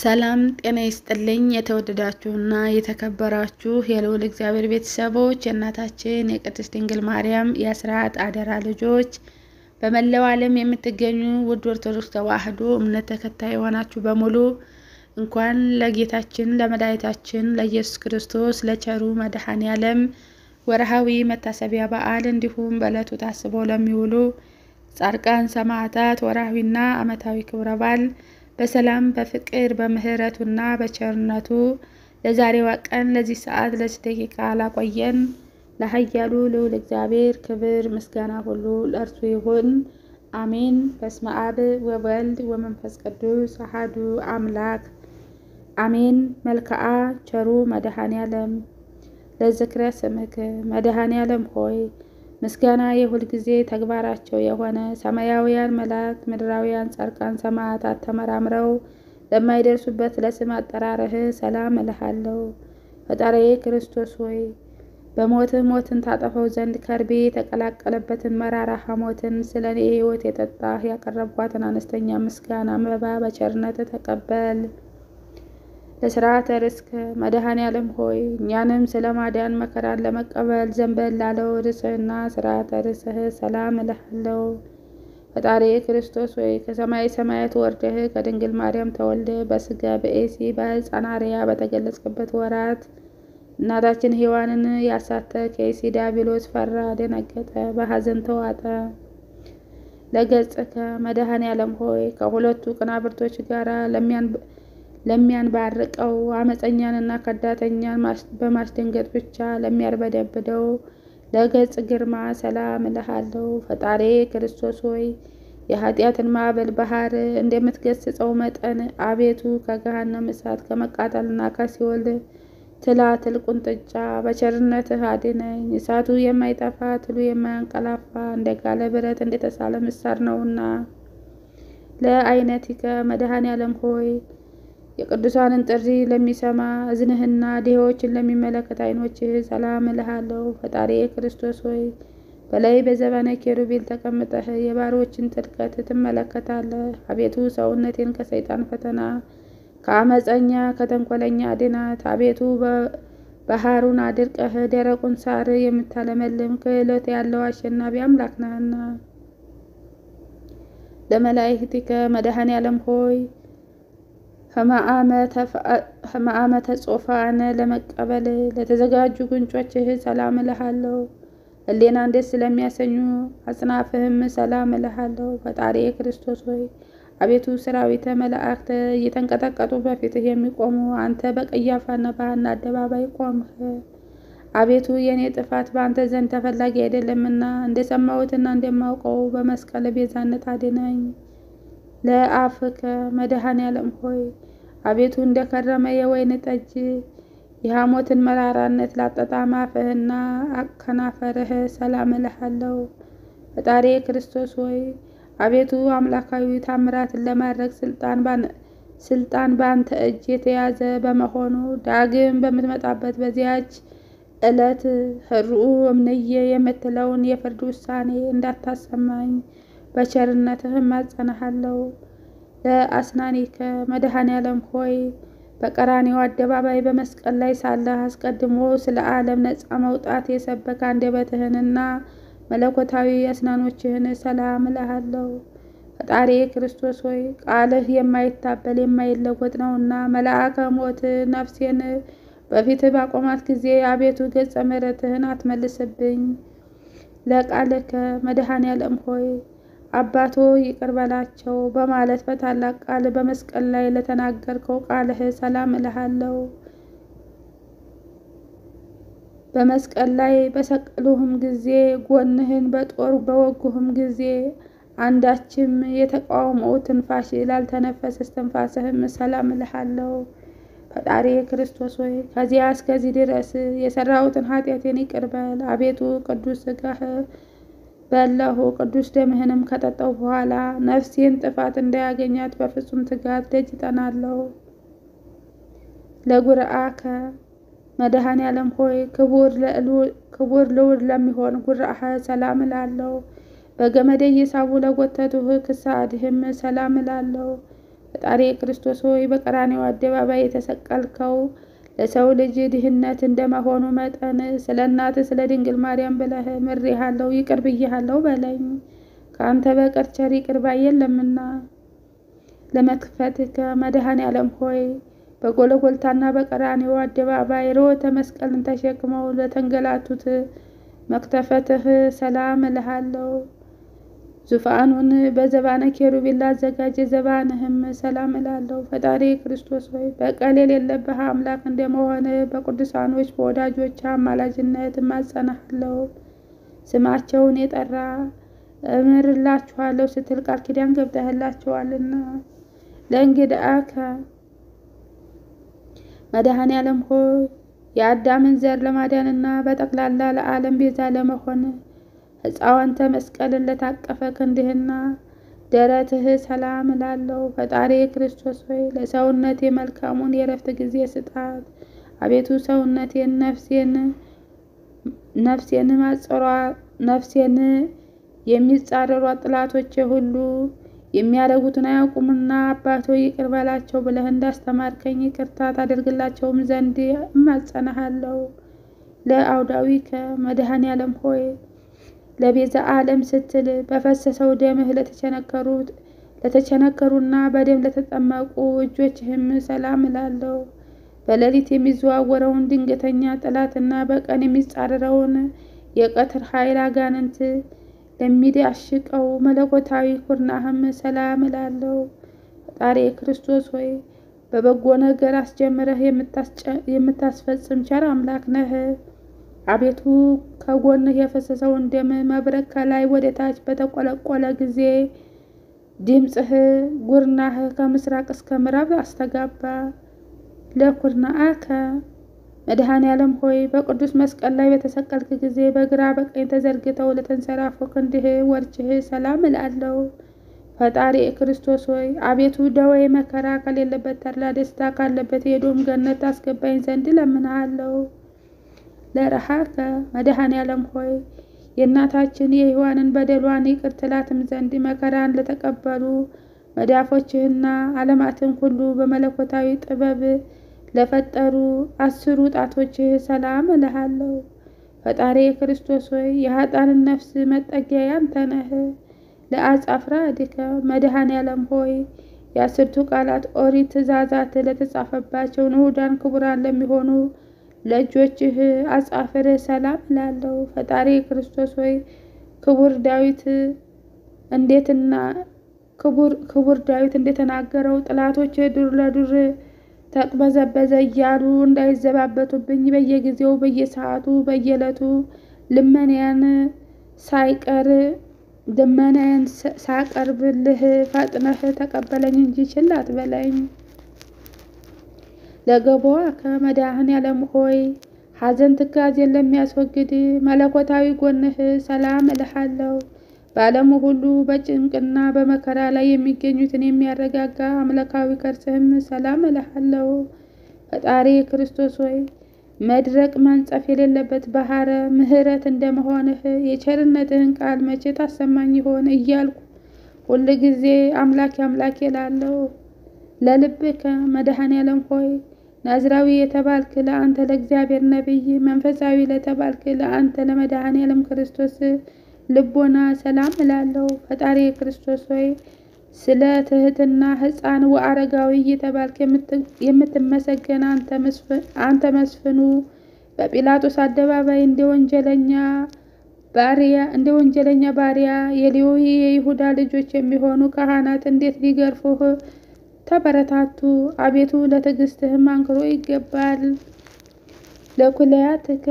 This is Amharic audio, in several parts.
ሰላም ጤና ይስጥልኝ። የተወደዳችሁና የተከበራችሁ የልዑል እግዚአብሔር ቤተሰቦች የእናታችን የቅድስት ድንግል ማርያም የአስራት አደራ ልጆች በመላው ዓለም የምትገኙ ውድ ኦርቶዶክስ ተዋሕዶ እምነት ተከታይ የሆናችሁ በሙሉ እንኳን ለጌታችን ለመድኃኒታችን ለኢየሱስ ክርስቶስ ለቸሩ መድኃኔ ዓለም ወርሃዊ መታሰቢያ በዓል እንዲሁም በዕለቱ ታስበው ለሚውሉ ጻድቃን ሰማዕታት ወርሃዊና ዓመታዊ ክብረ በዓል በሰላም በፍቅር በምሕረቱና በቸርነቱ ለዛሬዋ ቀን ለዚህ ሰዓት ለዚህ ደቂቃ ላቆየን ለኃያሉ ልዑል እግዚአብሔር ክብር ምስጋና ሁሉ ለእርሱ ይሁን፣ አሜን። በስመ አብ ወወልድ ወመንፈስ ቅዱስ አሐዱ አምላክ አሜን። መልክዓ ቸሩ መድኃኔ ዓለም ለዝክረ ስምክ መድኃኔ ዓለም ሆይ ምስጋና የሁል ጊዜ ተግባራቸው የሆነ ሰማያውያን መላእክት ምድራውያን ጻድቃን ሰማዕታት ተመራምረው ለማይደርሱበት ለስም አጠራርህ ሰላም እልሃለሁ። ፈጣሪዬ ክርስቶስ ሆይ በሞትህ ሞትን ታጠፈው ዘንድ ከርቤ የተቀላቀለበትን መራራ ሐሞትን ስለ እኔ ሕይወት የጠጣህ ያቀረብኳትን አነስተኛ ምስጋና መባ በቸርነት ተቀበል። ለስርዓተ ርስክ መድኃኔ ዓለም ሆይ እኛንም ስለ ማዳን መከራን ለመቀበል ዘንበል ላለው ርስህና ስርዓተ ርስህ ሰላም እልሃለሁ። ፈጣሪ ክርስቶስ ሆይ ከሰማይ ሰማያት ወርደህ ከድንግል ማርያም ተወልደ በስጋ በኤሲ በሕፃን አርያ በተገለጽክበት ወራት እናታችን ሔዋንን ያሳተ ከኤሲ ዲያብሎስ ፈራ፣ ደነገጠ፣ በሐዘን ተዋጠ። ለገጽከ መድኃኔ ዓለም ሆይ ከሁለቱ ቅናብርቶች ጋራ ለሚያንባርቀው አመፀኛንና ከዳተኛን በማስደንገጥ ብቻ ለሚያርበደብደው ለገጽ ግርማ ሰላም እልሃለሁ። ፈጣሪ ክርስቶስ ሆይ የኃጢአትን ማዕበል ባህር እንደምትገስጸው መጠን አቤቱ ከገሃነም እሳት ከመቃጠልና ከሲኦል ትላትል ቁንጥጫ በቸርነትህ አድነኝ። እሳቱ የማይጠፋ ትሉ የማያንቀላፋ እንደ ጋለ ብረት እንደተሳለ ምሳር ነውና። ለአይነቲከ መድኃኔ ዓለም ሆይ የቅዱሳንን ጥሪ ለሚሰማ እዝንህና ድሆችን ለሚመለከት አይኖችህ ሰላም እልሃለሁ። ፈጣሪ ክርስቶስ ሆይ በላይ በዘባነ ኬሩቤል ተቀምጠህ የባሮችን ጥልቀት ትመለከታለህ። አቤቱ ሰውነቴን ከሰይጣን ፈተና ከአመፀኛ ከተንኮለኛ አድናት። አቤቱ ባህሩን አድርቀህ ደረቁን ሳር የምታለመልም ክህሎት ያለው አሸናፊ አምላክ ነህና። ለመላእክቲከ መድኃኔ ዓለም ሆይ ህማአመተ ጾፋን ለመቀበል ለተዘጋጁ ጉንጮችህ ሰላም እልሃለሁ። ሕሌናን ደስ ስለሚያሰኙ አጽናፍህም ሰላም እልሃለሁ። ፈጣሪ ክርስቶስ ሆይ አቤቱ ሰራዊተ መላእክት እየተንቀጠቀጡ በፊትህ የሚቆሙ አንተ በቀያፋና በሐና አደባባይ ቆምህ። አቤቱ የእኔ ጥፋት በአንተ ዘንድ ተፈላጊ አይደለምና እንደሰማሁትና እንደማውቀው በመስቀል ቤዛነት አድነኝ። ለአፍከ መድኃኔ ዓለም ሆይ አቤቱ እንደከረመ የወይን ጠጅ የሐሞትን መራራነት ላጠጣም አፍህና ከናፈርህ ሰላም እልሃለሁ። ፈጣሪ ክርስቶስ ሆይ አቤቱ አምላካዊ ታምራትን ለማድረግ ስልጣን በአንተ እጅ የተያዘ በመሆኑ ዳግም በምትመጣበት በዚያች ዕለት ህርኡ እምንየ የምትለውን የፍርድ ውሳኔ እንዳታሰማኝ በቸርነትህ እማጸንሃለሁ። ለአስናኒከ መድኃኔ ዓለም ሆይ በቀራኔው አደባባይ በመስቀል ላይ ሳለህ አስቀድሞ ስለ ዓለም ነፃ መውጣት የሰበከ አንደበትህንና መለኮታዊ አስናኖችህን ሰላም እልሃለሁ። ፈጣሪ ክርስቶስ ሆይ ቃልህ የማይታበል የማይለወጥ ነውና መልአከ ሞት ነፍሴን በፊትህ ባቆማት ጊዜ አቤቱ ገጸ ምሕረትህን አትመልስብኝ። ለቃልከ መድኃኔ ዓለም ሆይ አባቶ ይቅር በላቸው በማለት በታላቅ ቃል በመስቀል ላይ ለተናገርከው ቃልህ ሰላም እልሃለሁ። በመስቀል ላይ በሰቀሉህም ጊዜ ጎንህን በጦር በወጉህም ጊዜ አንዳችም የተቃውሞ ትንፋሽ ላልተነፈሰ እስትንፋስህም ሰላም እልሃለሁ። ፈጣሪ ክርስቶስ ሆይ ከዚያ እስከዚህ ድረስ የሰራሁትን ኃጢአቴን ይቅር በል። አቤቱ ቅዱስ ሥጋህ በላሁ ቅዱስ ደምህንም ከጠጣው በኋላ ነፍሴን ጥፋት እንዳያገኛት በፍጹም ትጋት ደጅ እጠናለሁ። ለጉርአከ መድኃኔ ዓለም ሆይ ክቡር ልዑል ለሚሆን ጉርአህ ሰላም እላለሁ። በገመድ እየሳቡ ለጎተቱህ ክሳድህም ሰላም እላለሁ። ፈጣሪ ክርስቶስ ሆይ በቀራንዮ አደባባይ የተሰቀልከው ለሰው ልጅ ድህነት እንደመሆኑ መጠን ስለ እናትህ ስለ ድንግል ማርያም ብለህ ምሬሃለሁ፣ ይቅር ብዬሃለሁ በለኝ። ከአንተ በቀር ቸር ይቅር ባይ የለምና። ለመክፈትከ መድኃኔ ዓለም ሆይ በጎለጎልታና በቀራንዮ አደባባይ ርዕዮተ መስቀልን ተሸክመው ለተንገላቱት መክተፈትህ ሰላም እልሃለሁ። ዙፋኑን በዘባነ ኬሩቤል ላዘጋጀ ዘባንህም ሰላም እላለሁ። ፈጣሪ ክርስቶስ ሆይ በቀል የሌለብህ አምላክ እንደመሆን በቅዱሳኖች በወዳጆች አማላጅነት እማጸናሃለሁ። ስማቸውን የጠራ እምርላችኋለሁ ስትል ቃል ኪዳን ገብተህላቸዋልና ለእንግድአከ መድኃኔ ዓለም ሆይ የአዳምን ዘር ለማዳንና በጠቅላላ ለዓለም ቤዛ ለመሆን ሕፃዋንተ መስቀልን ለታቀፈ ክንድህና ደረትህ ሰላም እላለሁ። ፈጣሪ ክርስቶስ ሆይ ለሰውነቴ መልካሙን የእረፍት ጊዜ ስጣት። አቤቱ ሰውነቴን ነፍሴን ነፍሴን ማጸሯ ነፍሴን የሚጻረሯ ጥላቶቼ ሁሉ የሚያደርጉትን አያውቁምና አባቶ ይቅር በላቸው ብለህ እንዳስተማርከኝ ይቅርታ ታደርግላቸውም ዘንድ እማጸናሃለሁ። ለአውዳዊከ መድኃኔ ዓለም ሆይ ለቤዛ ዓለም ስትል በፈሰሰው ደምህ ለተቸነከሩት ለተቸነከሩና በደም ለተጠመቁ እጆችህም ሰላም እላለሁ። በሌሊት የሚዘዋወረውን ድንገተኛ ጠላትና በቀን የሚጻረረውን የቀትር ኃይል አጋንንት ለሚዳሽቀው መለኮታዊ ኩርናህም ሰላም እላለሁ። ፈጣሪ ክርስቶስ ሆይ በበጎ ነገር አስጀምረህ የምታስፈጽም ቸር አምላክ ነህ። አቤቱ ከጎንህ የፈሰሰውን ደም መብረቅ ከላይ ወደ ታች በተቆለቆለ ጊዜ ድምፅህ ጉርናህ ከምስራቅ እስከ ምዕራብ አስተጋባ። ለኩርናአከ መድኃኔ ዓለም ሆይ በቅዱስ መስቀል ላይ በተሰቀልክ ጊዜ በግራ በቀኝ ተዘርግተው ለተንሰራፉ ክንድህ ወርችህ ሰላም እላለሁ። ፈጣሪ ክርስቶስ ሆይ አቤቱ ደዌ መከራ ከሌለበት ተድላ ደስታ ካለበት የኤዶም ገነት አስገባኝ ዘንድ እለምንሃለሁ። ለረሃከ መድኃኔ ዓለም ሆይ የእናታችን የሔዋንን በደሏን ይቅር ትላትም ዘንድ መከራን ለተቀበሉ መዳፎችህና ዓለማትን ሁሉ በመለኮታዊ ጥበብ ለፈጠሩ አስሩ ጣቶችህ ሰላም እልሃለሁ። ፈጣሪ ክርስቶስ ሆይ የሀጣንን ነፍስ መጠጊያ ያንተ ነህ። ለአጻፍራ ድከ መድኃኔ ዓለም ሆይ የአስርቱ ቃላት ኦሪት ትእዛዛት ለተጻፈባቸው ንዑዳን ክቡራን ለሚሆኑ ለእጆችህ አጻፍር ሰላም እላለሁ። ፈጣሪ ክርስቶስ ሆይ ክቡር ዳዊት እንዴትና ክቡር ዳዊት እንደተናገረው ጠላቶች ዱር ለዱር ተቅበዘበዘ እያሉ እንዳይዘባበቱብኝ በየጊዜው በየሰዓቱ በየዕለቱ ልመናያን ሳይቀር ልመናያን ሳቀርብልህ ፈጥነህ ተቀበለኝ እንጂ ችላ አትበለኝ። ለገቦዋ ከመድኃኔ ዓለም ሆይ ሐዘን ትካዜን ለሚያስወግድ መለኮታዊ ጎንህ ሰላም እልሃለሁ። በዓለሙ ሁሉ በጭንቅና በመከራ ላይ የሚገኙትን የሚያረጋጋ አምላካዊ ከርስህም ሰላም እልሃለሁ። ፈጣሪ ክርስቶስ ሆይ መድረቅ መንጸፍ የሌለበት ባህረ ምሕረት እንደመሆንህ የቸርነትህን ቃል መቼ ታሰማኝ ይሆን እያልኩ ሁል ጊዜ አምላኬ አምላኬ እላለሁ። ለልብከ መድኃኔ ዓለም ሆይ ናዝራዊ የተባልክ ለአንተ ለእግዚአብሔር ነቢይ፣ መንፈሳዊ ለተባልክ ለአንተ ለመድኃኔ ዓለም ክርስቶስ ልቦና ሰላም እላለሁ። ፈጣሪ ክርስቶስ ሆይ ስለ ትህትና ሕፃን ወአረጋዊ እየተባልክ የምትመሰገን አንተ መስፍኑ በጲላጦስ አደባባይ እንደ ወንጀለኛ ባሪያ እንደ ወንጀለኛ ባሪያ የሌዊ የይሁዳ ልጆች የሚሆኑ ካህናት እንዴት ሊገርፉህ ተበረታቱ። አቤቱ ለትዕግስትህም አንክሮ ይገባል። ለኩለያትከ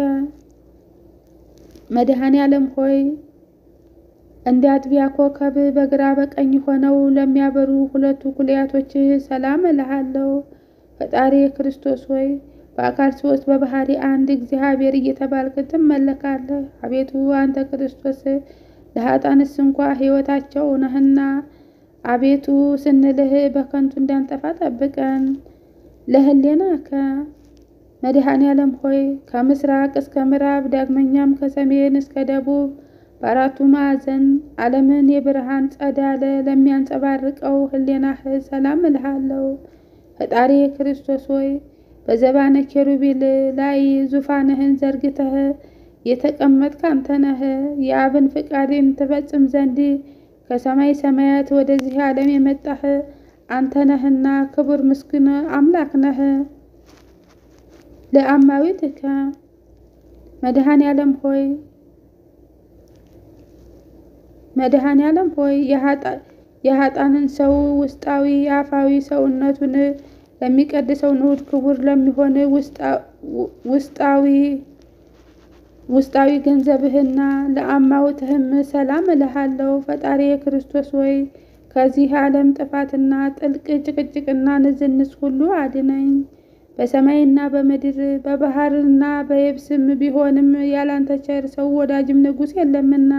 መድኃኔ ዓለም ሆይ እንደ አጥቢያ ኮከብ በግራ በቀኝ ሆነው ለሚያበሩ ሁለቱ ኩልያቶችህ ሰላም እልሃለሁ። ፈጣሪ ክርስቶስ ሆይ በአካል ሶስት በባህሪ አንድ እግዚአብሔር እየተባልክ ትመለካለህ። አቤቱ አንተ ክርስቶስ ለሀጣንስ እንኳ ሕይወታቸው ነህና አቤቱ ስንልህ በከንቱ እንዳንጠፋ ጠብቀን። ለህሌናከ መድኃኔ ዓለም ሆይ ከምስራቅ እስከ ምዕራብ ዳግመኛም ከሰሜን እስከ ደቡብ በአራቱ ማዕዘን ዓለምን የብርሃን ጸዳለ ለሚያንጸባርቀው ሕሌናህ ሰላም እልሃለሁ። ፈጣሪ ክርስቶስ ሆይ በዘባነ ኬሩቤል ላይ ዙፋንህን ዘርግተህ የተቀመጥክ አንተ ነህ። የአብን ፍቃድን ትፈጽም ዘንድ ከሰማይ ሰማያት ወደዚህ ዓለም የመጣህ አንተ ነህና ክቡር ምስጉን አምላክ ነህ። ለአማዊትከ መድኃኔ ዓለም ሆይ መድኃኔ ዓለም ሆይ የሀጣንን ሰው ውስጣዊ አፋዊ ሰውነቱን ለሚቀድሰው ንዑድ ክቡር ለሚሆን ውስጣዊ ውስጣዊ ገንዘብህና ለአማውትህም ሰላም እልሃለሁ። ፈጣሪ ክርስቶስ ሆይ ከዚህ ዓለም ጥፋትና ጥልቅ ጭቅጭቅና ንዝንዝ ሁሉ አድነኝ። በሰማይና በምድር በባህርና በየብስም ቢሆንም ያላንተ ቸር ሰው ወዳጅም ንጉሥ የለምና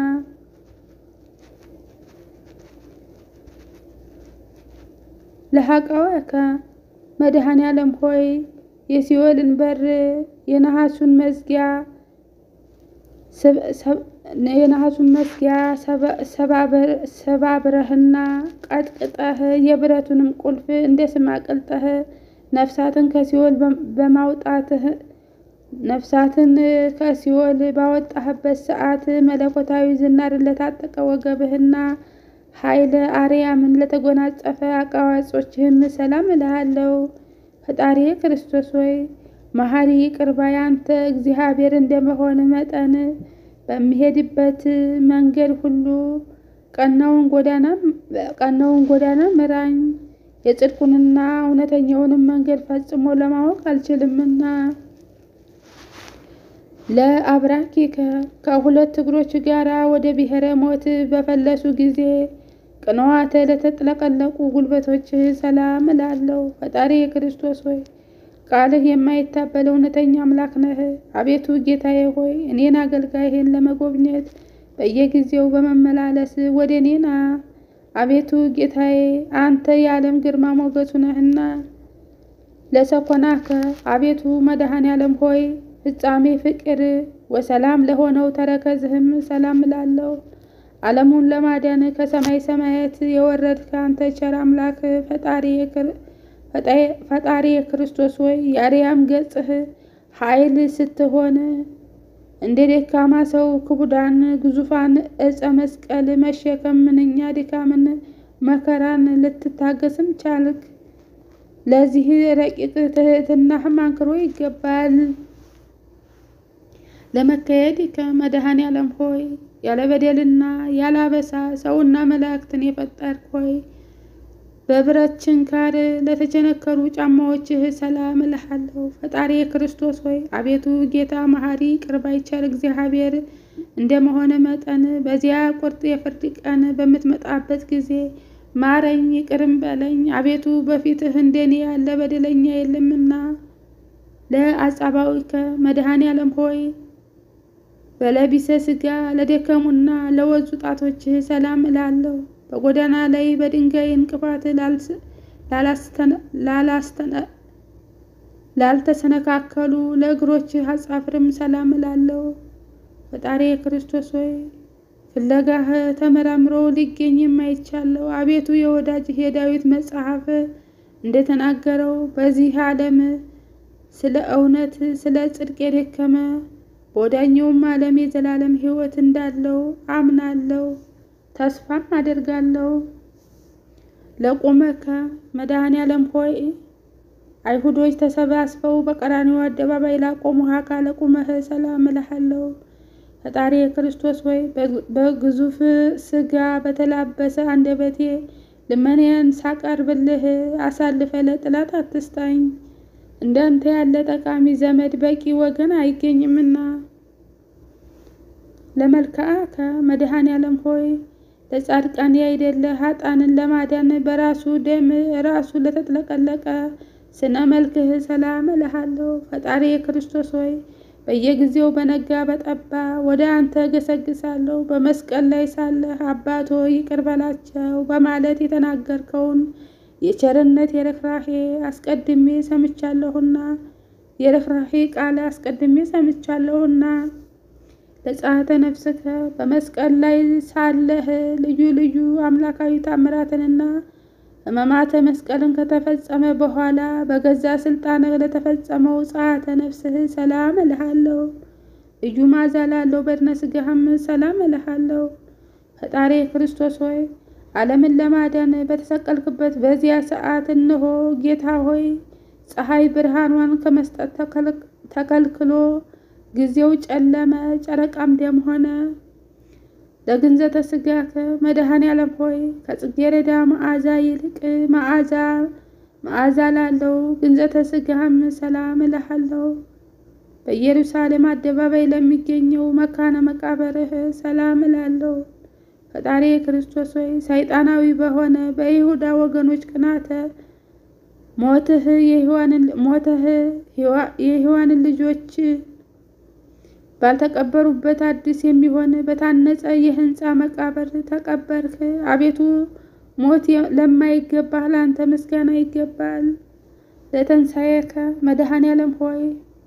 ለሐቃወከ መድኃኔ ዓለም ሆይ የሲኦልን በር የነሐሱን መዝጊያ የነሐሱን መዝጊያ ሰባብረህና ቀጥቅጠህ የብረቱንም ቁልፍ እንደ ስም አቅልጠህ ነፍሳትን ከሲኦል በማውጣትህ ነፍሳትን ከሲኦል ባወጣህበት ሰዓት መለኮታዊ ዝናርን ለታጠቀ ወገብህና ኃይለ አርያምን ለተጎናጸፈ አቃዋጮችህም ሰላም እልሃለሁ። ፈጣሪ ክርስቶስ ሆይ መሐሪ ይቅር ባይ አንተ እግዚአብሔር እንደመሆን መጠን በሚሄድበት መንገድ ሁሉ ቀናውን ጎዳና ምራኝ። የጽድቁንና እውነተኛውንም መንገድ ፈጽሞ ለማወቅ አልችልምና ለአብራኪከ ከሁለት እግሮች ጋር ወደ ብሔረ ሞት በፈለሱ ጊዜ ቅንዋተ ለተጥለቀለቁ ጉልበቶችህ ሰላም እላለሁ። ፈጣሪ ክርስቶስ ሆይ ቃልህ የማይታበል እውነተኛ አምላክ ነህ። አቤቱ ጌታዬ ሆይ እኔን አገልጋይህን ለመጎብኘት በየጊዜው በመመላለስ ወደ እኔና አቤቱ ጌታዬ አንተ የዓለም ግርማ ሞገሱ ነህና ለሰኮናከ አቤቱ መድኃኔ ዓለም ሆይ ፍጻሜ ፍቅር ወሰላም ለሆነው ተረከዝህም ሰላም እላለሁ። ዓለሙን ለማዳን ከሰማይ ሰማያት የወረድክ አንተ ቸር አምላክ ፈጣሪ ክርስቶስ ሆይ የአርያም ገጽህ ኃይል ስትሆን እንደ ደካማ ሰው ክቡዳን ግዙፋን ዕፀ መስቀል መሸከም ምንኛ ድካምን መከራን ልትታገስም ቻልክ። ለዚህ ረቂቅ ትህትናህም አንክሮ ይገባል። ለመካሄድ ከመድኃኔ ዓለም ሆይ ያለ በደልና ያለ አበሳ ሰውና መላእክትን የፈጠርክ ሆይ በብረት ችንካር ለተቸነከሩ ጫማዎችህ ሰላም እልሃለሁ። ፈጣሪ ክርስቶስ ሆይ አቤቱ ጌታ መሐሪ ይቅር ባይ ቸር እግዚአብሔር እንደመሆነ መጠን በዚያ ቁርጥ የፍርድ ቀን በምትመጣበት ጊዜ ማረኝ፣ ይቅርም በለኝ። አቤቱ በፊትህ እንደኔ ያለ በደለኛ የለምና። ለአጻባዊከ መድኃኔ ዓለም ሆይ በለቢሰ ሥጋ ለደከሙና ለወዙ ጣቶችህ ሰላም እላለሁ። በጎዳና ላይ በድንጋይ እንቅፋት ላልተሰነካከሉ ለእግሮችህ አጻፍርም ሰላም እላለሁ። ፈጣሪ ክርስቶስ ሆይ ፍለጋህ ተመራምሮ ሊገኝ የማይቻለው አቤቱ የወዳጅህ የዳዊት መጽሐፍ እንደተናገረው በዚህ ዓለም ስለ እውነት ስለ ጽድቅ የደከመ በወዳኛውም ዓለም የዘላለም ሕይወት እንዳለው አምናለሁ ተስፋም አደርጋለሁ። ለቆመከ መድኃኔ ዓለም ሆይ አይሁዶች ተሰባስበው በቀራንዮ አደባባይ ላቆሙህ አካለ ቁመህ ሰላም እልሃለሁ። ፈጣሪ ክርስቶስ ሆይ በግዙፍ ሥጋ በተላበሰ አንደበቴ ልመናዬን ሳቀርብልህ አሳልፈ ለጥላት አትስጣኝ። እንዳንተ ያለ ጠቃሚ ዘመድ በቂ ወገን አይገኝምና። ለመልክዓከ መድኃኔ ዓለም ሆይ ለጻድቃን ያይደለ ኃጣንን ለማዳን በራሱ ደም ራሱ ለተጥለቀለቀ ስነ መልክህ ሰላም እልሃለሁ። ፈጣሪ ክርስቶስ ሆይ በየጊዜው በነጋ በጠባ ወደ አንተ ገሰግሳለሁ። በመስቀል ላይ ሳለህ አባቶ ይቅር በላቸው በማለት የተናገርከውን የቸርነት የርኅራሄ አስቀድሜ ሰምቻለሁና የርኅራሄ ቃል አስቀድሜ ሰምቻለሁና ለጸአተ ነፍስከ በመስቀል ላይ ሳለህ ልዩ ልዩ አምላካዊ ታምራትንና ሕማማተ መስቀልን ከተፈጸመ በኋላ በገዛ ስልጣንህ ለተፈጸመው ጸአተ ነፍስህ ሰላም እልሃለሁ። ልዩ መዓዛ ላለው በድነ ሥጋህም ሰላም እልሃለሁ። ፈጣሪ ክርስቶስ ሆይ ዓለምን ለማዳን በተሰቀልክበት በዚያ ሰዓት እነሆ ጌታ ሆይ ፀሐይ ብርሃኗን ከመስጠት ተከልክሎ ጊዜው ጨለመ፣ ጨረቃም ደም ሆነ። ለግንዘተ ሥጋከ መድኃኔ ዓለም ሆይ ከጽጌረዳ መዓዛ ይልቅ መዓዛ መዓዛ ላለው ግንዘተ ሥጋህም ሰላም እልሃለሁ። በኢየሩሳሌም አደባባይ ለሚገኘው መካነ መቃብርህ ሰላም እላለሁ። ፈጣሪ ክርስቶስ ሆይ ሰይጣናዊ በሆነ በይሁዳ ወገኖች ቅናተ ሞትህ የሔዋንን ልጆች ባልተቀበሩበት አዲስ የሚሆን በታነጸ የሕንፃ መቃብር ተቀበርክ። አቤቱ ሞት ለማይገባህ ለአንተ ምስጋና ይገባል። ለተንሣኤከ መድኃኔ ዓለም ሆይ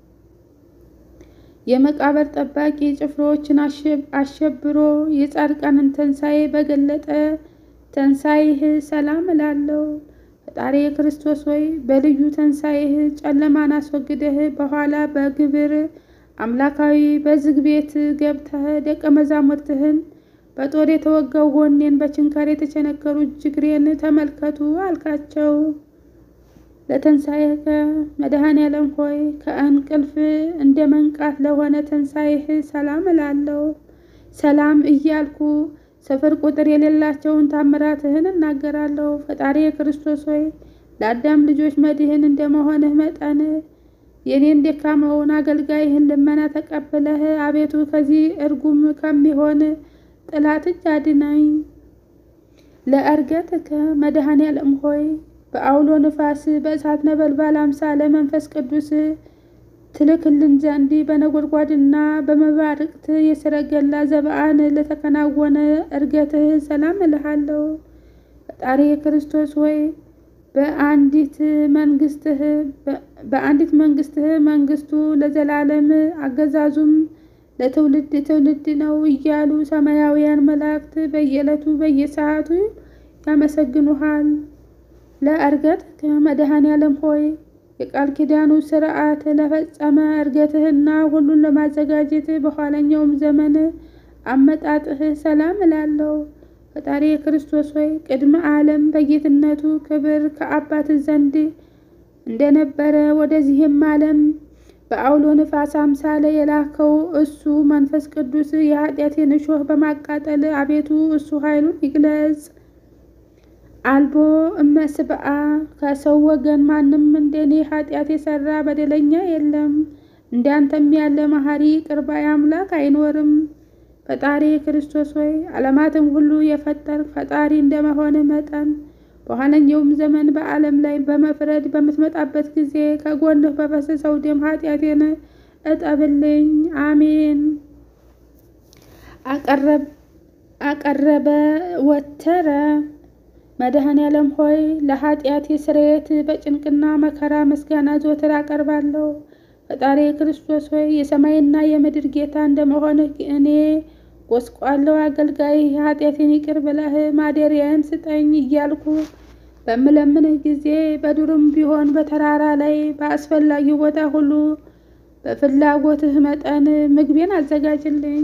የመቃብር ጠባቂ ጭፍሮችን አሸብሮ የጻድቃንን ትንሣኤ በገለጠ ትንሣኤህ ሰላም እላለሁ። ፈጣሪ ክርስቶስ ሆይ በልዩ ትንሣኤህ ጨለማን አስወግደህ በኋላ በግብር አምላካዊ በዝግ ቤት ገብተህ ደቀ መዛሙርትህን በጦር የተወጋው ጎኔን በችንካር የተቸነከሩ እጅግሬን ተመልከቱ አልካቸው። ለትንሣኤከ መድኃኔ ዓለም ሆይ ከእንቅልፍ እንደ መንቃት ለሆነ ትንሣኤህ ሰላም እላለሁ። ሰላም እያልኩ ስፍር ቁጥር የሌላቸውን ታምራትህን እናገራለሁ። ፈጣሪ ክርስቶስ ሆይ ለአዳም ልጆች መድህን እንደመሆንህ መጠን የኔን ደካማውን አገልጋይህን ልመና ተቀብለህ አቤቱ ከዚህ እርጉም ከሚሆን ጠላት እጅ አድነኝ። ለዕርገትከ መድኃኔ ዓለም ሆይ በአውሎ ንፋስ በእሳት ነበልባል አምሳለ መንፈስ ቅዱስ ትልክልን ዘንድ በነጎድጓድና በመባርቅት የሰረገላ ዘበአን ለተከናወነ ዕርገትህ ሰላም እልሃለሁ። ፈጣሪ ክርስቶስ ሆይ በአንዲት መንግስትህ በአንዲት መንግስትህ መንግስቱ ለዘላለም አገዛዙም ለትውልድ ትውልድ ነው እያሉ ሰማያውያን መላእክት በየዕለቱ በየሰዓቱ ያመሰግኑሃል። ለዕርገትከ መድኃኔ ዓለም ሆይ የቃል ኪዳኑ ስርዓት ለፈጸመ ዕርገትህና ሁሉን ለማዘጋጀት በኋለኛውም ዘመን አመጣጥህ ሰላም እላለሁ። ፈጣሪ ክርስቶስ ሆይ ቅድመ ዓለም በጌትነቱ ክብር ከአባት ዘንድ እንደነበረ ወደዚህም ዓለም በአውሎ ንፋስ አምሳለ የላከው እሱ መንፈስ ቅዱስ የኃጢአቴን እሾህ በማቃጠል አቤቱ እሱ ኃይሉን ይግለጽ። አልቦ እመስብአ ከሰው ወገን ማንም እንደኔ ኃጢአት የሰራ በደለኛ የለም። እንዳንተም ያለ መሐሪ ይቅር ባይ አምላክ አይኖርም። ፈጣሪ ክርስቶስ ሆይ ዓለማትን ሁሉ የፈጠር ፈጣሪ እንደመሆንህ መጠን በኋለኛውም ዘመን በዓለም ላይ በመፍረድ በምትመጣበት ጊዜ ከጎንህ በፈሰሰው ደም ኃጢአቴን እጠብልኝ። አሜን። አቀረበ ወተረ መድኃኔ ዓለም ሆይ ለኃጢአቴ ስርየት በጭንቅና መከራ ምስጋና ዘወትር አቀርባለሁ። ፈጣሪ ክርስቶስ ሆይ የሰማይና የምድር ጌታ እንደመሆንህ እኔ ጎስቋለው አገልጋይ ኃጢአቴን ይቅር ብለህ ማደሪያን ስጠኝ እያልኩ በምለምንህ ጊዜ በዱርም ቢሆን በተራራ ላይ በአስፈላጊው ቦታ ሁሉ በፍላጎትህ መጠን ምግቤን አዘጋጅልኝ።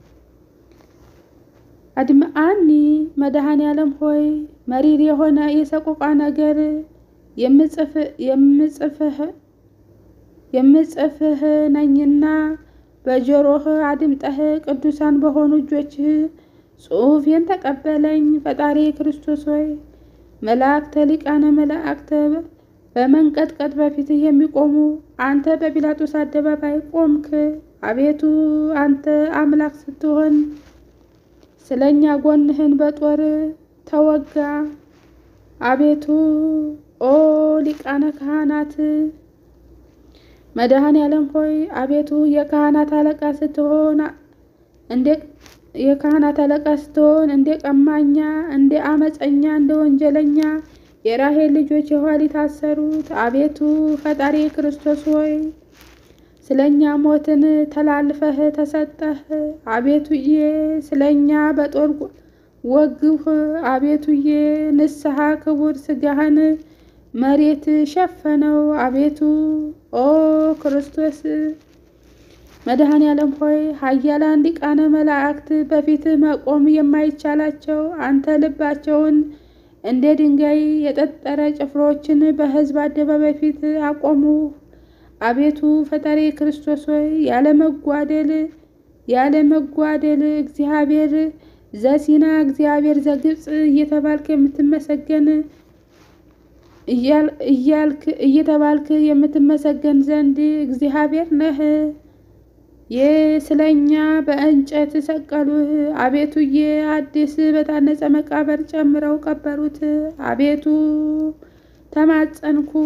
አድምአኒ መድኃኔ ዓለም ሆይ መሪር የሆነ የሰቆቃ ነገር የምጽፍህ ነኝና በጆሮህ አድምጠህ ቅዱሳን በሆኑ እጆችህ ጽሑፌን ተቀበለኝ። ፈጣሪ ክርስቶስ ሆይ መላእክተ ሊቃነ መላእክተ በመንቀጥቀጥ በፊትህ የሚቆሙ አንተ በጲላጦስ አደባባይ ቆምክ። አቤቱ አንተ አምላክ ስትሆን ስለኛ ጎንህን በጦር ተወጋ። አቤቱ ኦ ሊቃነ ካህናት መድኃኔ ዓለም ሆይ አቤቱ የካህናት አለቃ ስትሆን እንደ የካህናት አለቃ ስትሆን እንደ ቀማኛ፣ እንደ አመፀኛ፣ እንደ ወንጀለኛ የራሄል ልጆች የኋሊት ታሰሩት። አቤቱ ፈጣሪ ክርስቶስ ሆይ ስለኛ ሞትን ተላልፈህ ተሰጠህ። አቤቱዬ ስለኛ በጦር ወግህ። አቤቱዬ ንስሐ ክቡር ስጋህን መሬት ሸፈነው። አቤቱ ኦ ክርስቶስ መድኃኔ ዓለም ሆይ ኃያላን ሊቃነ መላእክት በፊትህ መቆም የማይቻላቸው አንተ ልባቸውን እንደ ድንጋይ የጠጠረ ጭፍሮችን በሕዝብ አደባባይ ፊት አቆሙ። አቤቱ ፈጣሪ ክርስቶስ ሆይ ያለመጓደል ያለመጓደል እግዚአብሔር ዘሲና እግዚአብሔር ዘግብፅ እየተባልክ የምትመሰገን እያልክ እየተባልክ የምትመሰገን ዘንድ እግዚአብሔር ነህ። የስለኛ በእንጨት ሰቀሉህ። አቤቱዬ አዲስ በታነጸ መቃብር ጨምረው ቀበሩት። አቤቱ ተማጸንኩ።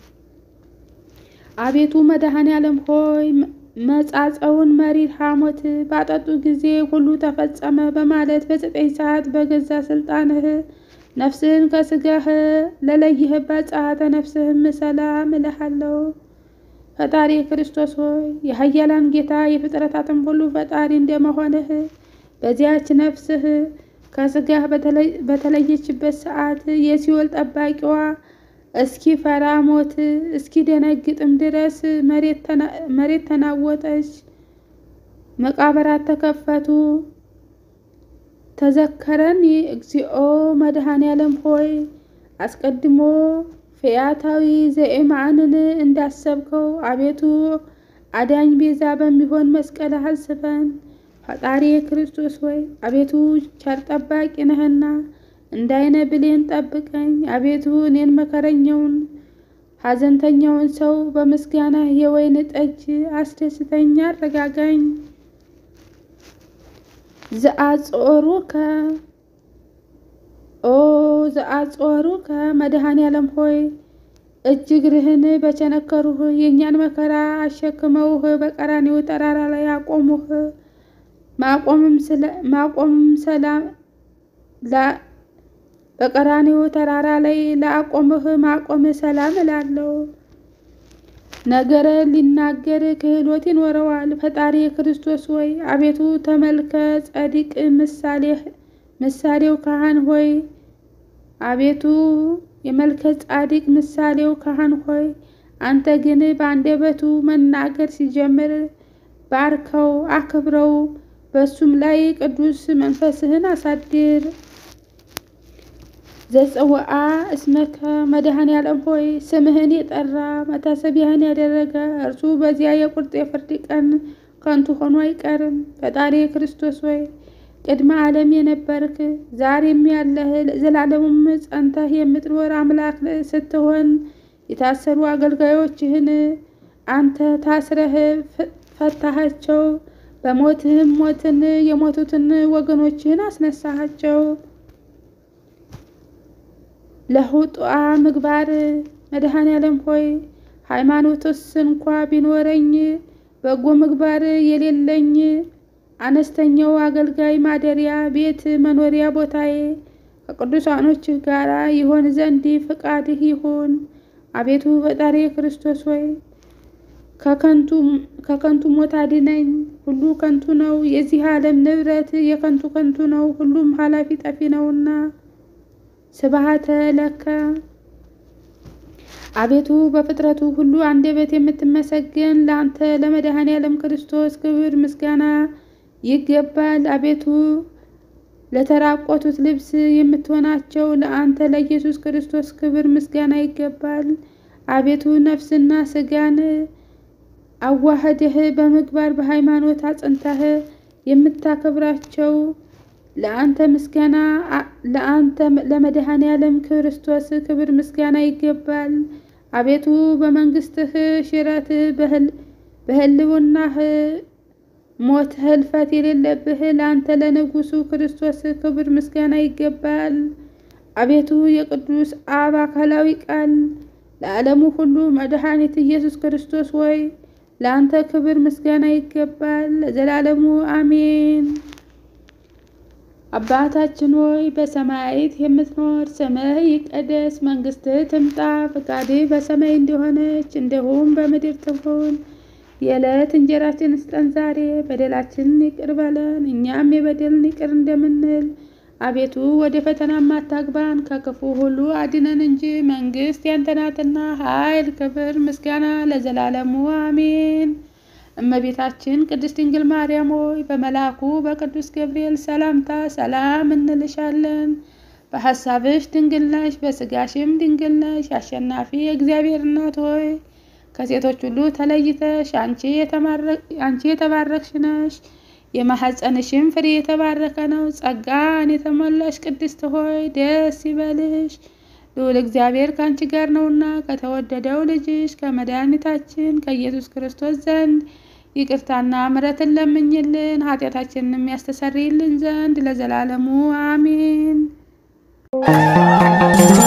አቤቱ መድኃኔ ዓለም ሆይ መጻጸውን መሪር ሐሞት ባጠጡ ጊዜ ሁሉ ተፈጸመ በማለት በዘጠኝ ሰዓት በገዛ ስልጣንህ ነፍስህን ከስጋህ ለለይህባት ጸአተ ነፍስህም ሰላም እልሃለሁ። ፈጣሪ ክርስቶስ ሆይ የኃያላን ጌታ የፍጥረታትን ሁሉ ፈጣሪ እንደመሆንህ በዚያች ነፍስህ ከስጋህ በተለየችበት ሰዓት የሲኦል ጠባቂዋ እስኪ ፈራ ሞት እስኪ ደነግጥም ድረስ መሬት ተናወጠች፣ መቃብራት ተከፈቱ። ተዘከረኒ እግዚኦ መድኃኔ ዓለም ሆይ አስቀድሞ ፈያታዊ ዘኤማንን እንዳሰብከው አቤቱ አዳኝ ቤዛ በሚሆን መስቀል አስበን። ፈጣሪ ክርስቶስ ሆይ አቤቱ ቸር ጠባቂ ነህና እንዳይነ ብሌን ጠብቀኝ። አቤቱ እኔን መከረኛውን ሐዘንተኛውን ሰው በምስጋና የወይን ጠጅ አስደስተኛ አረጋጋኝ። ዘአጾሩከ ኦ ዘአጾሩከ መድኃኔ ዓለም ሆይ እጅ እግርህን በቸነከሩህ የእኛን መከራ አሸክመውህ በቀራንዮ ተራራ ላይ አቆሙህ። ማቆምም ሰላም በቀራንዮ ተራራ ላይ ለአቆምህ ማቆም ሰላም እላለሁ። ነገረ ሊናገር ክህሎት ይኖረዋል። ፈጣሪ ክርስቶስ ሆይ አቤቱ ተመልከ ጸዲቅ ምሳሌው ካህን ሆይ አቤቱ የመልከ ጻዲቅ ምሳሌው ካህን ሆይ አንተ ግን በአንደበቱ መናገር ሲጀምር ባርከው አክብረው፣ በሱም ላይ ቅዱስ መንፈስህን አሳድር። ዘጽውአ እስመከ መድኃኔ ዓለም ሆይ ስምህን የጠራ መታሰቢያህን ያደረገ እርሱ በዚያ የቁርጥ የፍርድ ቀን ከንቱ ሆኖ አይቀርም። ፈጣሪ ክርስቶስ ሆይ ቅድመ ዓለም የነበርክ ዛሬም ያለህ ዘላለሙም ጸንተህ የምትኖር አምላክ ስትሆን የታሰሩ አገልጋዮችህን አንተ ታስረህ ፈታሃቸው። በሞትህም ሞትን የሞቱትን ወገኖችህን አስነሳሃቸው። ለሁጧ ምግባር መድኃኔ ዓለም ሆይ ሃይማኖትስ እንኳ ቢኖረኝ በጎ ምግባር የሌለኝ አነስተኛው አገልጋይ ማደሪያ ቤት መኖሪያ ቦታዬ ከቅዱሳኖችህ ጋር ይሆን ዘንድ ፍቃድህ ይሁን። አቤቱ ፈጣሪ ክርስቶስ ሆይ ከከንቱ ሞት አድነኝ። ሁሉ ከንቱ ነው። የዚህ ዓለም ንብረት የከንቱ ከንቱ ነው። ሁሉም ኃላፊ ጠፊ ነውና። ስብሐተ ለከ አቤቱ በፍጥረቱ ሁሉ አንደበት የምትመሰገን ለአንተ ለመድኃኔ ዓለም ክርስቶስ ክብር ምስጋና ይገባል። አቤቱ ለተራቆቱት ልብስ የምትሆናቸው ለአንተ ለኢየሱስ ክርስቶስ ክብር ምስጋና ይገባል። አቤቱ ነፍስና ስጋን አዋህደህ በምግባር በሃይማኖት አጽንተህ የምታከብራቸው ለአንተ ምስጋና ለአንተ ለመድኃኔ ዓለም ክርስቶስ ክብር ምስጋና ይገባል። አቤቱ በመንግስትህ ሽረት በህልውናህ ሞት ህልፈት የሌለብህ ለአንተ ለንጉሱ ክርስቶስ ክብር ምስጋና ይገባል። አቤቱ የቅዱስ አብ አካላዊ ቃል ለዓለሙ ሁሉ መድኃኒት ኢየሱስ ክርስቶስ ወይ ለአንተ ክብር ምስጋና ይገባል ለዘላለሙ አሜን። አባታችን ሆይ በሰማያት የምትኖር ስምህ ይቀደስ፣ መንግስትህ ትምጣ፣ ፈቃድህ በሰማይ እንደሆነች እንዲሁም በምድር ትሁን። የዕለት እንጀራችንን ስጠን ዛሬ፣ በደላችንን ይቅር በለን እኛም የበደልን ይቅር እንደምንል። አቤቱ ወደ ፈተናም አታግባን ከክፉ ሁሉ አድነን እንጂ መንግሥት ያንተ ናትና፣ ኃይል፣ ክብር፣ ምስጋና ለዘላለሙ አሜን። እመቤታችን ቅድስት ድንግል ማርያም ሆይ በመልአኩ በቅዱስ ገብርኤል ሰላምታ ሰላም እንልሻለን። በሐሳብሽ ድንግል ነሽ፣ በሥጋሽም ድንግል ነሽ። አሸናፊ የእግዚአብሔር እናት ሆይ ከሴቶች ሁሉ ተለይተሽ አንቺ የተባረክሽ ነሽ። የማኅፀንሽም ፍሬ የተባረከ ነው። ጸጋን የተሞላሽ ቅድስት ሆይ ደስ ይበልሽ፣ ልዑል እግዚአብሔር ከአንቺ ጋር ነውና ከተወደደው ልጅሽ ከመድኃኒታችን ከኢየሱስ ክርስቶስ ዘንድ ይቅርታና ምሕረትን ለምኝልን ኃጢአታችንንም ያስተሰርይልን ዘንድ ለዘላለሙ አሜን።